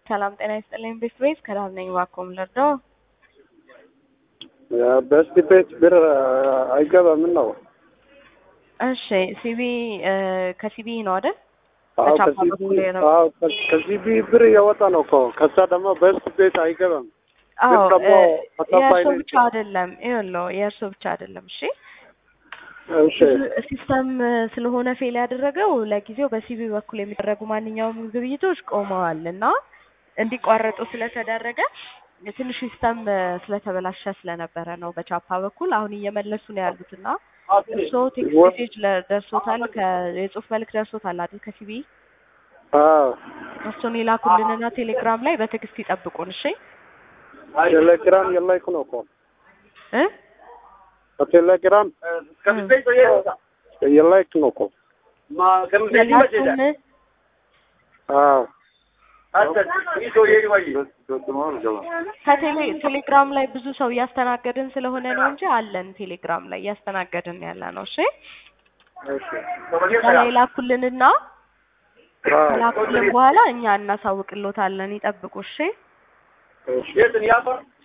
ሰላም ጤና ይስጥልኝ። ቤት ቤት ከዳር ነኝ። እባክዎን ልርዳዎ? በስቲ ቤት ብር አይገባም ነው? እሺ ሲቢ ከሲቢ ነው አይደል? አዎ ከቻፓ ከሲቢ በኩል ነው። አዎ ከሲቢ ብር እያወጣ ነው እኮ ከዛ ደግሞ በስቲ ቤት አይገባም። አዎ ደግሞ እ ተከፋይ የእርሶ ነኝ። ብቻ አይደለም። ይኸውልዎ የእርሶ ብቻ አይደለም። እሺ እሺ ሲስተም ስለሆነ ፌል ያደረገው ለጊዜው በሲቢ በኩል የሚደረጉ ማንኛውም ግብይቶች ቆመዋል እና እንዲቋረጡ ስለተደረገ ትንሽ ሲስተም ስለተበላሸ ስለነበረ ነው በቻፓ በኩል አሁን እየመለሱ ነው ያሉት እና እርስዎ ቴክስት ሜሴጅ ለ- ደርሶታል ከ- የጽሁፍ መልክ ደርሶታል አይደል ከሲቢ አዎ እሱን ይላኩልንና ቴሌግራም ላይ በትዕግስት ይጠብቁን እሺ ቴሌግራም የላይኩ ነው እኮ እ በቴሌግራም የላይክ ነው እኮ የላኩን አዎ ከቴሌ ቴሌግራም ላይ ብዙ ሰው እያስተናገድን ስለሆነ ነው እንጂ አለን ቴሌግራም ላይ እያስተናገድን ያለ ነው እሺ እሺ ከላይ ላኩልንና አዎ ላኩልን በኋላ እኛ እናሳውቅሎታለን ይጠብቁ እሺ እሺ